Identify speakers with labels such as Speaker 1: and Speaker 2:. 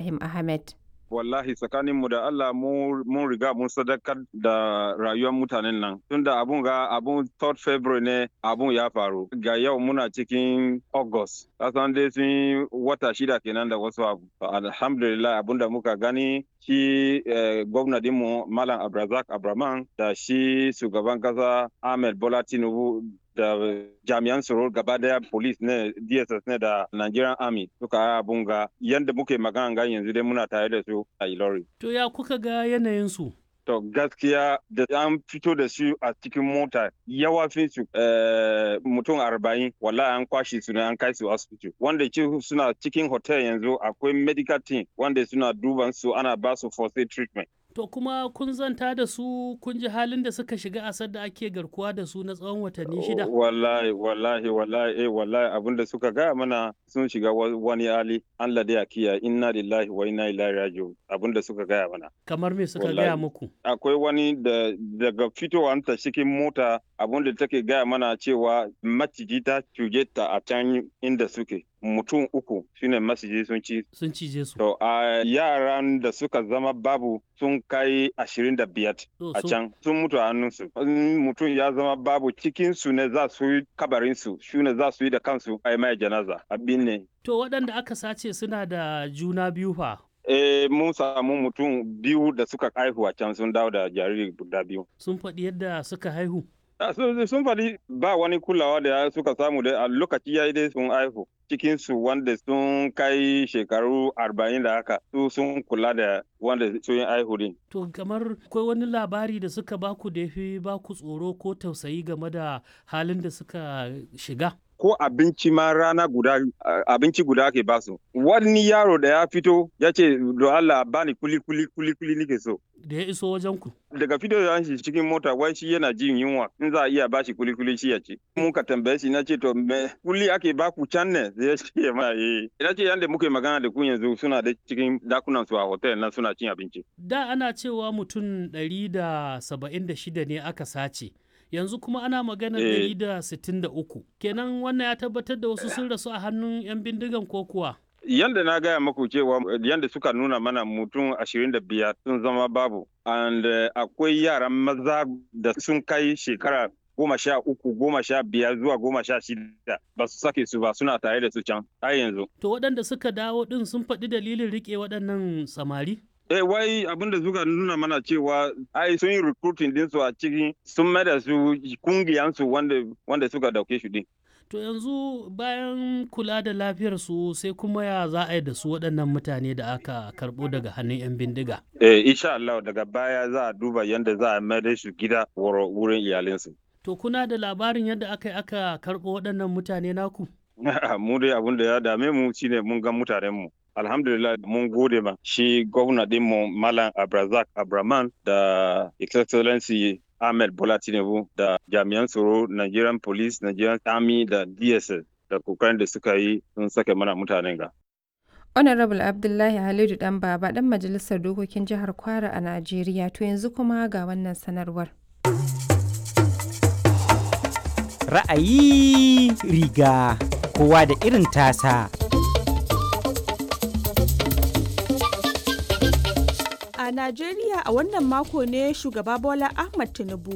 Speaker 1: Ibrahim Ahmed.
Speaker 2: wallahi tsakaninmu da Allah mun riga mun sadakar da rayuwar mutanen nan tunda abun ga abun 3rd February ne abun ya faru ga yau muna cikin August kasan dai sun wata shida kenan da wasu abu alhamdulillah abun da muka gani shi gwamna dinmu Malam Abrazak Abraman da shi shugaban kasa Ahmed Bola Tinubu da jami'an tsaro gaba daya police ne dss ne da nigerian army suka abun ga yadda muke magana ga yanzu dai muna tare da su a ilori
Speaker 3: to ya kuka ga yanayin su
Speaker 2: to gaskiya da an fito da su a cikin mota yawafin su mutum arba'in wallahi an kwashe su ne an kai su asibiti wanda suna cikin hotel yanzu akwai medical team wanda suna duban su ana ba su first aid treatment
Speaker 3: To kuma kun zanta da su kun ji halin da suka shiga asar da ake garkuwa da su na tsawon watanni shida?
Speaker 2: Wallahi, wallahi, wallahi, eh, wallahi abin da suka gaya mana sun shiga wani hali Allah da ya kiya inna lillahi wa inna ilaihi raji'un abin da suka gaya mana.
Speaker 3: Kamar me suka gaya muku?
Speaker 2: Akwai wani da daga fitowar ta cikin mota abin da take gaya mana cewa maciji ta cuje ta a can inda suke. mutum uku shine masiji sun ci
Speaker 3: sun cije su
Speaker 2: to a yaran da suka zama babu sun kai ashirin da biyar a can sun mutu a hannunsu mutum ya zama babu cikin su ne za su yi kabarin su shi ne za su yi da kansu a mai janaza abin ne
Speaker 3: to waɗanda aka sace suna da juna biyu fa
Speaker 2: Eh, mun samu mutum biyu da suka haihu a can sun dawo da jariri guda biyu.
Speaker 3: Sun faɗi yadda suka haihu?
Speaker 2: sun faɗi ba wani kulawa da suka samu da a lokaci ya yi dai sun haihu cikinsu wanda sun kai shekaru arba'in da haka su sun kula da wanda sun yi haihu din.
Speaker 3: To kamar akwai wani labari da suka baku da ya fi baku tsoro ko tausayi game da halin da suka shiga?
Speaker 2: ko abinci ma rana guda abinci guda ake basu wani yaro da ya fito ya ce do Allah bani kuli kuli kuli kuli nike so
Speaker 3: da ya iso wajen ku
Speaker 2: daga fito da shi cikin mota wai shi yana jin yunwa in za a iya bashi kuli kuli shi ya ci mun ka tambaye shi na ce to me kuli ake baku can ne zai ce ma eh ina ce yanda muke magana da ku yanzu suna da cikin dakunan su a hotel na suna cin abinci
Speaker 3: da ana cewa mutum ɗari da saba'in da shida ne aka sace yanzu kuma ana magana ɗari da sittin da uku kenan wannan ya tabbatar da wasu sun rasu a hannun 'yan bindigan ko kuwa
Speaker 2: yanda na gaya maku cewa yanda suka nuna mana mutum ashirin da biyar sun zama babu and akwai yaran maza da sun kai shekara goma sha uku goma sha biyar zuwa goma sha shida ba su sake su ba suna tare da su can har yanzu
Speaker 3: to waɗanda suka dawo ɗin sun faɗi dalilin riƙe waɗannan samari
Speaker 2: Eh wai abin da suka nuna mana cewa ai sun yi recruiting din su a cikin sun mai da su kungiyan su wanda wanda suka dauke shi din.
Speaker 3: To yanzu bayan kula da lafiyar su sai kuma ya za a yi da su waɗannan mutane da aka karɓo daga hannun 'yan bindiga.
Speaker 2: Eh insha Allah daga baya za a duba yadda za a mai da su gida wurin iyalinsu.
Speaker 3: To kuna da labarin yadda aka yi aka karɓo waɗannan mutane naku?
Speaker 2: mu dai abin da ya dame mu shine mun ga mutanen mu. alhamdulillah mun gode ma shi gwamna dinmu malam abrazak abraman da excellency ahmed bola tinubu da jami'an tsaro nigerian police nigerian army da dss da kokarin da suka yi sun sake mana mutanen ga
Speaker 1: honorable abdullahi halidu dan baba dan majalisar dokokin jihar kwara a najeriya to yanzu kuma ga wannan sanarwar
Speaker 4: ra'ayi riga kowa da irin tasa
Speaker 5: A Najeriya a wannan mako ne shugaba Bola Ahmad Tinubu